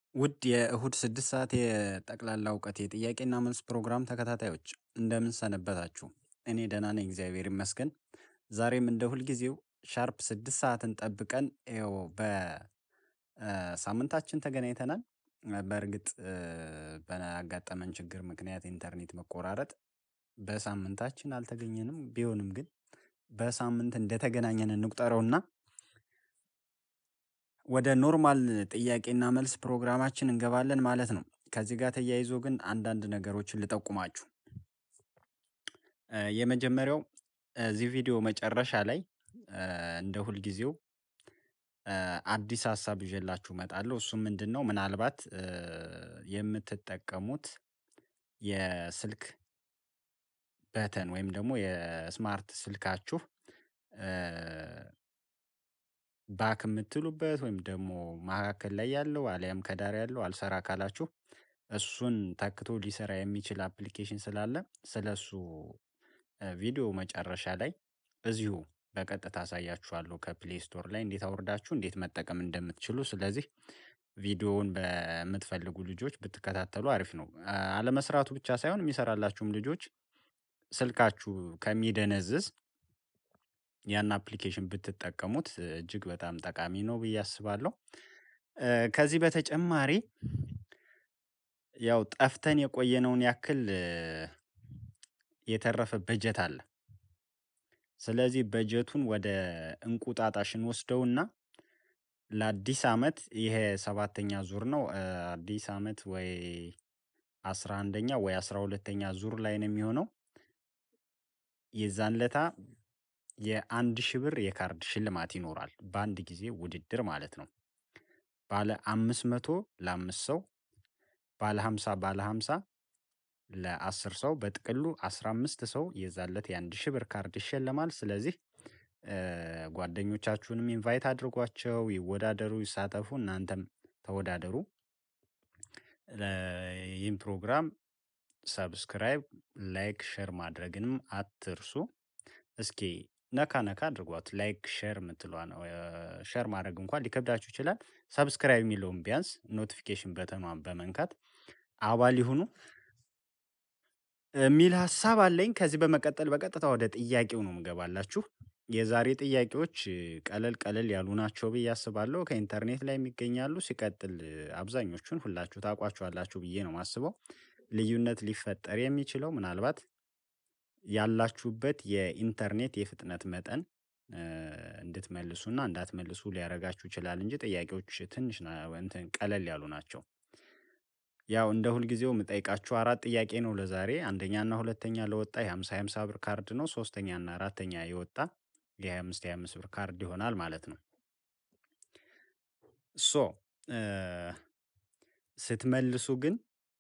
ውድ የእሁድ ስድስት ሰዓት የጠቅላላ እውቀት የጥያቄና መልስ ፕሮግራም ተከታታዮች እንደምን ሰነበታችሁ? እኔ ደህና ነኝ፣ እግዚአብሔር ይመስገን። ዛሬም እንደ ሁልጊዜው ሻርፕ ስድስት ሰዓትን ጠብቀን ይኸው በሳምንታችን ተገናኝተናል። በእርግጥ በአጋጠመን ችግር ምክንያት ኢንተርኔት መቆራረጥ በሳምንታችን አልተገኘንም። ቢሆንም ግን በሳምንት እንደተገናኘን እንቁጠረውና ወደ ኖርማል ጥያቄና መልስ ፕሮግራማችን እንገባለን ማለት ነው። ከዚህ ጋር ተያይዞ ግን አንዳንድ ነገሮችን ልጠቁማችሁ። የመጀመሪያው እዚህ ቪዲዮ መጨረሻ ላይ እንደ ሁልጊዜው አዲስ ሀሳብ ይዤላችሁ እመጣለሁ። እሱም ምንድን ነው? ምናልባት የምትጠቀሙት የስልክ በተን ወይም ደግሞ የስማርት ስልካችሁ ባክ የምትሉበት ወይም ደግሞ መካከል ላይ ያለው አሊያም ከዳር ያለው አልሰራ ካላችሁ እሱን ተክቶ ሊሰራ የሚችል አፕሊኬሽን ስላለ ስለሱ ቪዲዮ መጨረሻ ላይ እዚሁ በቀጥታ አሳያችኋለሁ ከፕሌይ ስቶር ላይ እንዴት አውርዳችሁ እንዴት መጠቀም እንደምትችሉ። ስለዚህ ቪዲዮውን በምትፈልጉ ልጆች ብትከታተሉ አሪፍ ነው። አለመስራቱ ብቻ ሳይሆን የሚሰራላችሁም ልጆች ስልካችሁ ከሚደነዝዝ ያን አፕሊኬሽን ብትጠቀሙት እጅግ በጣም ጠቃሚ ነው ብዬ አስባለሁ። ከዚህ በተጨማሪ ያው ጠፍተን የቆየነውን ያክል የተረፈ በጀት አለ። ስለዚህ በጀቱን ወደ እንቁጣጣሽ እንወስደውና ለአዲስ አመት ይሄ ሰባተኛ ዙር ነው። አዲስ አመት ወይ አስራ አንደኛ ወይ አስራ ሁለተኛ ዙር ላይ ነው የሚሆነው። የዛን ለታ የአንድ ሺህ ብር የካርድ ሽልማት ይኖራል። በአንድ ጊዜ ውድድር ማለት ነው። ባለ አምስት መቶ ለአምስት ሰው፣ ባለ ሃምሳ ባለ ሃምሳ ለአስር ሰው በጥቅሉ አስራ አምስት ሰው የዛን ዕለት የአንድ ሺህ ብር ካርድ ይሸለማል። ስለዚህ ጓደኞቻችሁንም ኢንቫይት አድርጓቸው፣ ይወዳደሩ፣ ይሳተፉ፣ እናንተም ተወዳደሩ። ይህን ፕሮግራም ሰብስክራይብ፣ ላይክ፣ ሼር ማድረግንም አትርሱ። እስኪ ነካ ነካ አድርጓት። ላይክ ሼር የምትለዋ ነው። ሼር ማድረግ እንኳን ሊከብዳችሁ ይችላል። ሰብስክራይብ የሚለውን ቢያንስ ኖቲፊኬሽን በተኗን በመንካት አባል ይሁኑ የሚል ሀሳብ አለኝ። ከዚህ በመቀጠል በቀጥታ ወደ ጥያቄው ነው ምገባላችሁ። የዛሬ ጥያቄዎች ቀለል ቀለል ያሉ ናቸው ብዬ አስባለሁ። ከኢንተርኔት ላይ የሚገኛሉ። ሲቀጥል አብዛኞቹን ሁላችሁ ታውቋቸዋላችሁ ብዬ ነው የማስበው። ልዩነት ሊፈጠር የሚችለው ምናልባት ያላችሁበት የኢንተርኔት የፍጥነት መጠን እንድትመልሱና እንዳትመልሱ ሊያደርጋችሁ ይችላል እንጂ ጥያቄዎች ትንሽ እንትን ቀለል ያሉ ናቸው። ያው እንደ ሁልጊዜው የምጠይቃችሁ አራት ጥያቄ ነው ለዛሬ። አንደኛና ሁለተኛ ለወጣ የሀምሳ የሀምሳ ብር ካርድ ነው። ሶስተኛና አራተኛ የወጣ የሀያ አምስት የሀያ አምስት ብር ካርድ ይሆናል ማለት ነው። ሶ ስትመልሱ ግን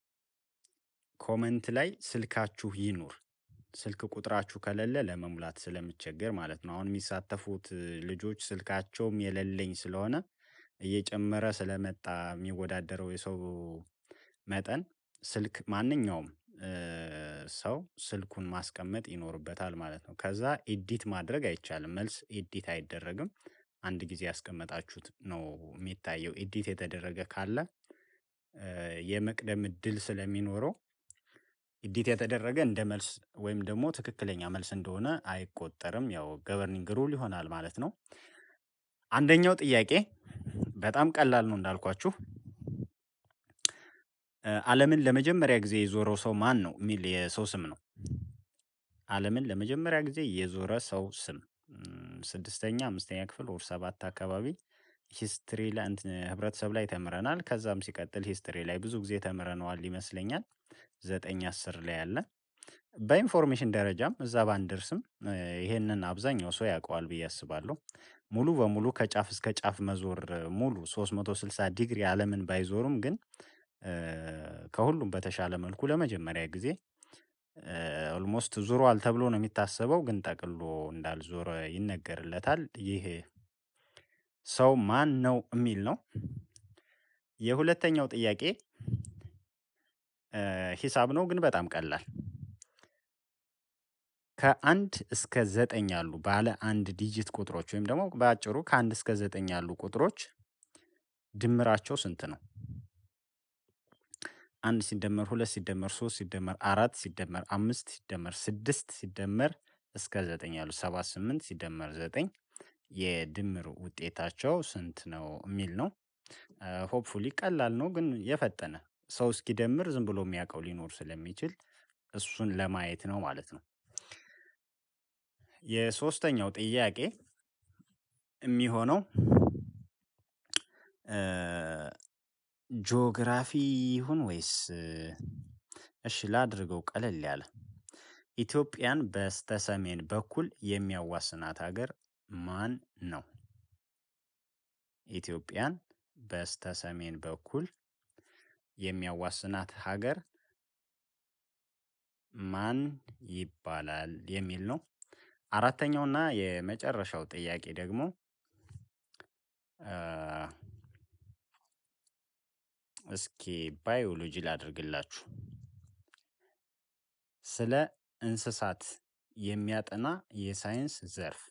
ኮመንት ላይ ስልካችሁ ይኑር። ስልክ ቁጥራችሁ ከሌለ ለመሙላት ስለምቸገር ማለት ነው። አሁን የሚሳተፉት ልጆች ስልካቸውም የሌለኝ ስለሆነ እየጨመረ ስለመጣ የሚወዳደረው የሰው መጠን ስልክ ማንኛውም ሰው ስልኩን ማስቀመጥ ይኖርበታል ማለት ነው። ከዛ ኤዲት ማድረግ አይቻልም። መልስ ኤዲት አይደረግም። አንድ ጊዜ ያስቀመጣችሁት ነው የሚታየው። ኤዲት የተደረገ ካለ የመቅደም እድል ስለሚኖረው ኤዲት የተደረገ እንደ መልስ ወይም ደግሞ ትክክለኛ መልስ እንደሆነ አይቆጠርም። ያው ገቨርኒንግ ሩል ይሆናል ማለት ነው። አንደኛው ጥያቄ በጣም ቀላል ነው እንዳልኳችሁ። ዓለምን ለመጀመሪያ ጊዜ የዞረው ሰው ማን ነው የሚል የሰው ስም ነው። ዓለምን ለመጀመሪያ ጊዜ የዞረ ሰው ስም ስድስተኛ አምስተኛ ክፍል ወር ሰባት አካባቢ ሂስትሪ ላይ ህብረተሰብ ላይ ተምረናል። ከዛም ሲቀጥል ሂስትሪ ላይ ብዙ ጊዜ ተምረነዋል ይመስለኛል። ዘጠኝ አስር ላይ ያለ በኢንፎርሜሽን ደረጃም እዛ ባንደርስም ይሄንን አብዛኛው ሰው ያውቀዋል ብዬ አስባለሁ። ሙሉ በሙሉ ከጫፍ እስከ ጫፍ መዞር ሙሉ 360 ዲግሪ ዓለምን ባይዞሩም ግን ከሁሉም በተሻለ መልኩ ለመጀመሪያ ጊዜ ኦልሞስት ዙሯል ተብሎ ነው የሚታሰበው፣ ግን ጠቅሎ እንዳልዞረ ይነገርለታል። ይህ ሰው ማን ነው የሚል ነው። የሁለተኛው ጥያቄ ሂሳብ ነው፣ ግን በጣም ቀላል ከአንድ እስከ ዘጠኝ ያሉ ባለ አንድ ዲጂት ቁጥሮች ወይም ደግሞ በአጭሩ ከአንድ እስከ ዘጠኝ ያሉ ቁጥሮች ድምራቸው ስንት ነው? አንድ ሲደመር ሁለት ሲደመር ሶስት ሲደመር አራት ሲደመር አምስት ሲደመር ስድስት ሲደመር እስከ ዘጠኝ ያሉ ሰባት ስምንት ሲደመር ዘጠኝ የድምር ውጤታቸው ስንት ነው የሚል ነው። ሆፕፉሊ ቀላል ነው፣ ግን የፈጠነ ሰው እስኪደምር ዝም ብሎ የሚያውቀው ሊኖር ስለሚችል እሱን ለማየት ነው ማለት ነው። የሶስተኛው ጥያቄ የሚሆነው ጂኦግራፊ ይሁን ወይስ እሺ ላድርገው ቀለል ያለ ኢትዮጵያን በስተሰሜን በኩል የሚያዋስናት ሀገር ማን ነው? ኢትዮጵያን በስተሰሜን በኩል የሚያዋስናት ሀገር ማን ይባላል የሚል ነው። አራተኛውና የመጨረሻው ጥያቄ ደግሞ እስኪ ባዮሎጂ ላድርግላችሁ። ስለ እንስሳት የሚያጠና የሳይንስ ዘርፍ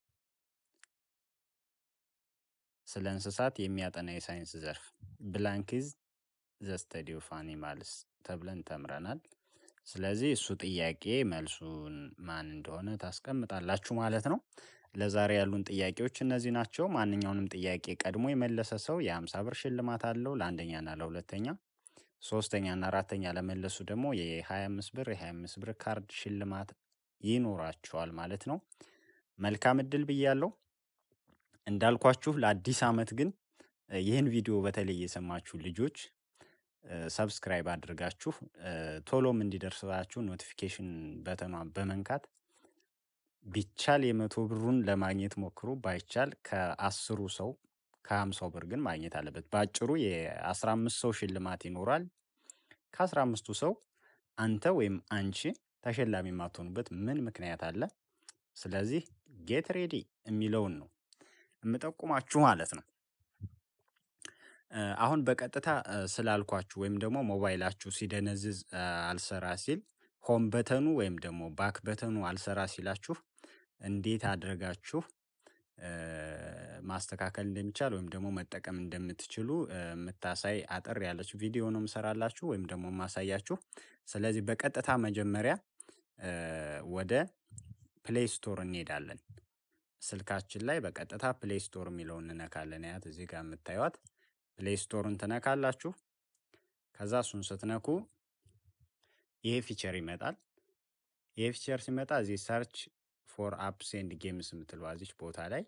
ስለ እንስሳት የሚያጠና የሳይንስ ዘርፍ ብላንክዝ ዘ ስተዲ ኦፍ አኒማልስ ተብለን ተምረናል። ስለዚህ እሱ ጥያቄ መልሱን ማን እንደሆነ ታስቀምጣላችሁ ማለት ነው። ለዛሬ ያሉን ጥያቄዎች እነዚህ ናቸው። ማንኛውንም ጥያቄ ቀድሞ የመለሰ ሰው የሀምሳ ብር ሽልማት አለው ለአንደኛና ለሁለተኛ። ሶስተኛና አራተኛ ለመለሱ ደግሞ የሀያ አምስት ብር የሀያ አምስት ብር ካርድ ሽልማት ይኖራቸዋል ማለት ነው። መልካም እድል ብያለሁ። እንዳልኳችሁ ለአዲስ አመት ግን ይህን ቪዲዮ በተለይ የሰማችሁ ልጆች ሰብስክራይብ አድርጋችሁ ቶሎም እንዲደርሳችሁ ኖቲፊኬሽን በተኗን በመንካት ቢቻል የመቶ ብሩን ለማግኘት ሞክሩ። ባይቻል ከአስሩ ሰው ከሀምሳው ብር ግን ማግኘት አለበት። በአጭሩ የአስራ አምስት ሰው ሽልማት ይኖራል። ከአስራ አምስቱ ሰው አንተ ወይም አንቺ ተሸላሚ የማትሆኑበት ምን ምክንያት አለ? ስለዚህ ጌት ሬዲ የሚለውን ነው የምጠቁማችሁ ማለት ነው። አሁን በቀጥታ ስላልኳችሁ ወይም ደግሞ ሞባይላችሁ ሲደነዝዝ አልሰራ ሲል ሆም በተኑ ወይም ደግሞ ባክ በተኑ አልሰራ ሲላችሁ እንዴት አድርጋችሁ ማስተካከል እንደሚቻል ወይም ደግሞ መጠቀም እንደምትችሉ የምታሳይ አጠር ያለች ቪዲዮ ነው የምሰራላችሁ ወይም ደግሞ የማሳያችሁ። ስለዚህ በቀጥታ መጀመሪያ ወደ ፕሌይ ስቶር እንሄዳለን። ስልካችን ላይ በቀጥታ ፕሌይ ስቶር የሚለውን እንነካለን። ያት እዚህ ጋር የምታዩት ፕሌይ ስቶርን ትነካላችሁ። ከዛ እሱን ስትነኩ ይሄ ፊቸር ይመጣል። ይሄ ፊቸር ሲመጣ እዚህ ሰርች ፎር አፕስ ኤንድ ጌምስ የምትለዋ እዚች ቦታ ላይ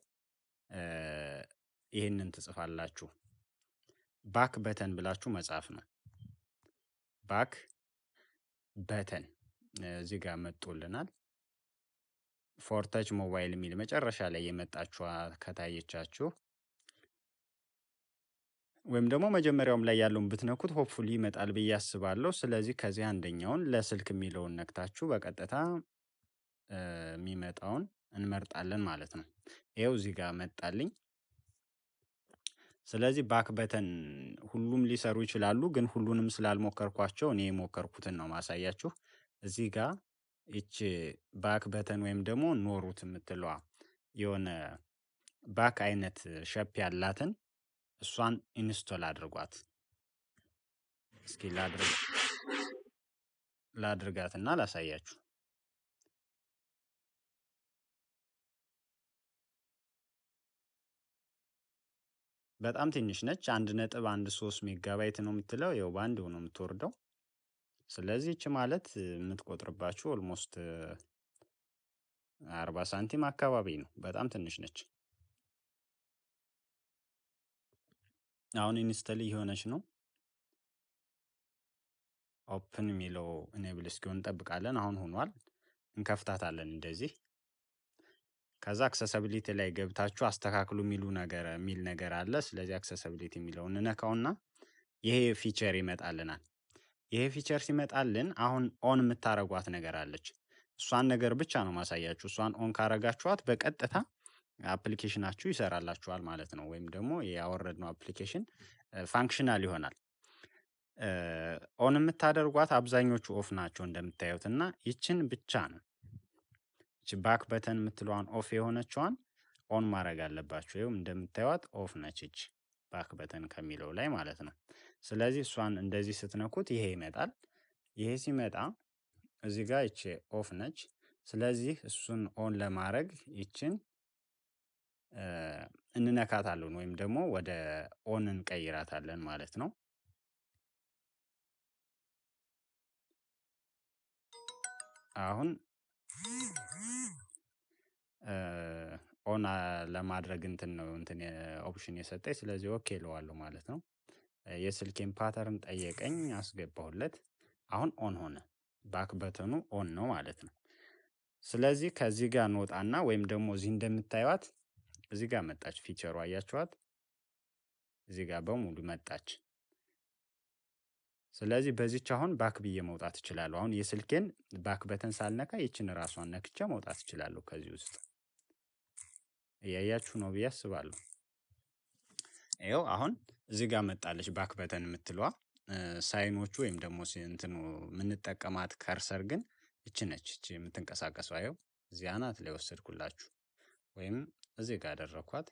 ይህንን ትጽፋላችሁ። ባክ በተን ብላችሁ መጻፍ ነው። ባክ በተን እዚህ ጋር መጦልናል። ፎርተች ሞባይል የሚል መጨረሻ ላይ የመጣችዋ ከታየቻችሁ ወይም ደግሞ መጀመሪያውም ላይ ያለውን ብትነኩት ሆፕፉሊ ይመጣል ብዬ አስባለሁ። ስለዚህ ከዚህ አንደኛውን ለስልክ የሚለውን ነክታችሁ በቀጥታ የሚመጣውን እንመርጣለን ማለት ነው። ይኸው እዚህ ጋር መጣልኝ። ስለዚህ ባክ በተን ሁሉም ሊሰሩ ይችላሉ፣ ግን ሁሉንም ስላልሞከርኳቸው እኔ የሞከርኩትን ነው ማሳያችሁ። እዚህ ጋር ይች ባክ በተን ወይም ደግሞ ኖሩት የምትለዋ የሆነ ባክ አይነት ሸፕ ያላትን እሷን ኢንስቶል አድርጓት። እስኪ ላድርጋትና ላሳያችሁ። በጣም ትንሽ ነች። አንድ ነጥብ አንድ ሶስት ሜጋባይት ነው የምትለው። ይኸው በአንድ ነው የምትወርደው። ስለዚህ ይች ማለት የምትቆጥርባችሁ ኦልሞስት አርባ ሳንቲም አካባቢ ነው። በጣም ትንሽ ነች። አሁን ኢንስተል እየሆነች ነው። ኦፕን የሚለው ኢኔብል እስኪሆን እንጠብቃለን። አሁን ሆኗል። እንከፍታታለን እንደዚህ። ከዛ አክሰሰብሊቲ ላይ ገብታችሁ አስተካክሉ የሚሉ ነገር የሚል ነገር አለ። ስለዚህ አክሰሰብሊቲ የሚለውን እንነካውና ይሄ ፊቸር ይመጣልናል። ይሄ ፊቸር ሲመጣልን አሁን ኦን የምታረጓት ነገር አለች። እሷን ነገር ብቻ ነው ማሳያችሁ። እሷን ኦን ካረጋችኋት በቀጥታ አፕሊኬሽናችሁ ይሰራላችኋል ማለት ነው። ወይም ደግሞ ያወረድነው አፕሊኬሽን ፋንክሽናል ይሆናል። ኦን የምታደርጓት አብዛኞቹ ኦፍ ናቸው እንደምታዩት እና ይችን ብቻ ነው ይች ባክ በተን የምትለዋን ኦፍ የሆነችዋን ኦን ማድረግ አለባችሁ። ይኸውም እንደምታዩት ኦፍ ነች። ይች ባክ በተን ከሚለው ላይ ማለት ነው። ስለዚህ እሷን እንደዚህ ስትነኩት ይሄ ይመጣል። ይሄ ሲመጣ እዚህ ጋር ይቺ ኦፍ ነች። ስለዚህ እሱን ኦን ለማድረግ ይችን እንነካታለን ወይም ደግሞ ወደ ኦን እንቀይራታለን ማለት ነው። አሁን ኦን ለማድረግ እንትን ነው እንትን ኦፕሽን የሰጠኝ ስለዚህ ኦኬ እለዋለሁ ማለት ነው። የስልኬን ፓተርን ጠየቀኝ አስገባሁለት። አሁን ኦን ሆነ። ባክ በተኑ ኦን ነው ማለት ነው። ስለዚህ ከዚህ ጋር እንወጣና ወይም ደግሞ እዚህ እንደምታዩት እዚህ ጋር መጣች ፊቸሩ አያችኋት? እዚህ ጋር በሙሉ መጣች። ስለዚህ በዚች አሁን ባክ ብዬ መውጣት እችላለሁ። አሁን የስልኬን ባክ በተን ሳልነካ ይችን ራሷን ነክቼ መውጣት እችላለሁ ከዚህ ውስጥ። እያያችሁ ነው ብዬ አስባለሁ። ይኸው አሁን እዚህ ጋር መጣለች ባክ በተን የምትለዋ። ሳይኖቹ ወይም ደግሞ እንትኑ የምንጠቀማት ከርሰር ግን እች ነች። እች የምትንቀሳቀሰው ይኸው እዚህ አናት ላይ ወሰድኩላችሁ ወይም እዚህ ጋር አደረኳት።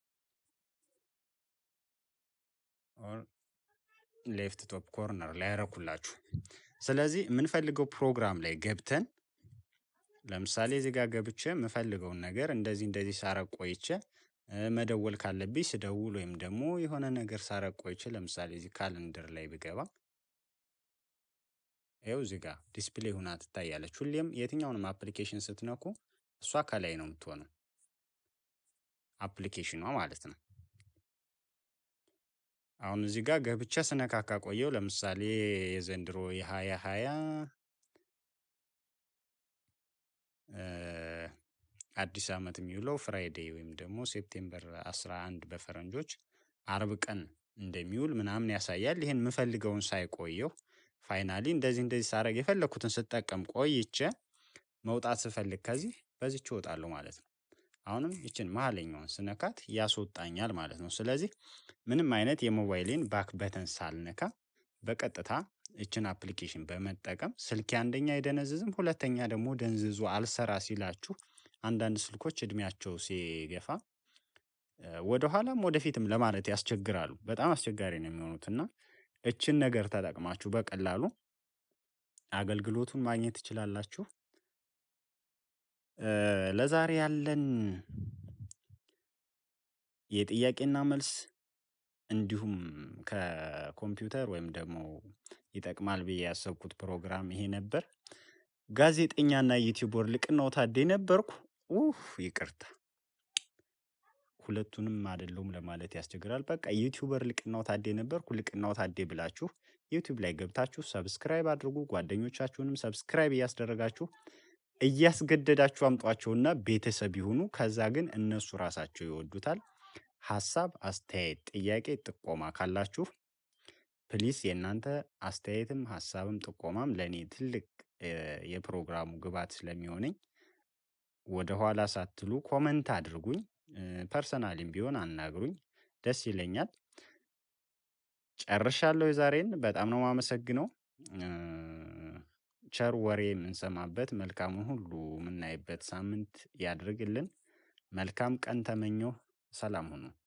ሌፍት ቶፕ ኮርነር ላይ ያረኩላችሁ። ስለዚህ የምንፈልገው ፕሮግራም ላይ ገብተን ለምሳሌ እዚህ ጋር ገብቼ የምፈልገውን ነገር እንደዚህ እንደዚህ ሳረግ ቆይቼ መደወል ካለብኝ ስደውል ወይም ደግሞ የሆነ ነገር ሳረግ ቆይቼ ለምሳሌ እዚህ ካለንደር ላይ ብገባ ይኸው እዚህ ጋር ዲስፕሌይ ሁና ትታያለች። ሁሌም የትኛውንም አፕሊኬሽን ስትነኩ እሷ ከላይ ነው የምትሆነው፣ አፕሊኬሽኗ ማለት ነው። አሁን እዚህ ጋር ገብቼ ስነካካ ቆየው። ለምሳሌ የዘንድሮ የሀያ ሀያ አዲስ ዓመት የሚውለው ፍራይዴይ ወይም ደግሞ ሴፕቴምበር 11 በፈረንጆች አርብ ቀን እንደሚውል ምናምን ያሳያል። ይህን የምፈልገውን ሳይቆየው ፋይናሊ እንደዚህ እንደዚህ ሳረግ የፈለግኩትን ስጠቀም ቆይቼ መውጣት ስፈልግ ከዚህ በዚች እወጣለሁ ማለት ነው። አሁንም ይችን መሀለኛውን ስነካት ያስወጣኛል ማለት ነው። ስለዚህ ምንም አይነት የሞባይሌን ባክ በተን ሳልነካ በቀጥታ ይችን አፕሊኬሽን በመጠቀም ስልኬ አንደኛ አይደነዝዝም፣ ሁለተኛ ደግሞ ደንዝዞ አልሰራ ሲላችሁ አንዳንድ ስልኮች እድሜያቸው ሲገፋ ወደኋላም ወደፊትም ለማለት ያስቸግራሉ። በጣም አስቸጋሪ ነው የሚሆኑት እና እችን ነገር ተጠቅማችሁ በቀላሉ አገልግሎቱን ማግኘት ትችላላችሁ። ለዛሬ ያለን የጥያቄና መልስ እንዲሁም ከኮምፒውተር ወይም ደግሞ ይጠቅማል ብዬ ያሰብኩት ፕሮግራም ይሄ ነበር። ጋዜጠኛና ዩቲዩበር ልቅናው ታዴ ነበርኩ። ኡፍ ይቅርታ፣ ሁለቱንም አይደለሁም ለማለት ያስቸግራል። በቃ ዩቲዩበር ልቅናው ታዴ ነበርኩ። ልቅናው ታዴ ብላችሁ ዩቲዩብ ላይ ገብታችሁ ሰብስክራይብ አድርጉ። ጓደኞቻችሁንም ሰብስክራይብ እያስደረጋችሁ እያስገደዳችሁ አምጧቸውና ቤተሰብ ይሁኑ። ከዛ ግን እነሱ ራሳቸው ይወዱታል። ሀሳብ፣ አስተያየት፣ ጥያቄ፣ ጥቆማ ካላችሁ ፕሊስ የእናንተ አስተያየትም ሀሳብም ጥቆማም ለእኔ ትልቅ የፕሮግራሙ ግብዓት ስለሚሆነኝ ወደ ኋላ ሳትሉ ኮመንት አድርጉኝ። ፐርሰናሊም ቢሆን አናግሩኝ፣ ደስ ይለኛል። ጨርሻለሁ የዛሬን። በጣም ነው የማመሰግነው። ቸር ወሬ የምንሰማበት መልካሙን ሁሉ የምናይበት ሳምንት ያድርግልን። መልካም ቀን ተመኘሁ። ሰላም ሁኑ።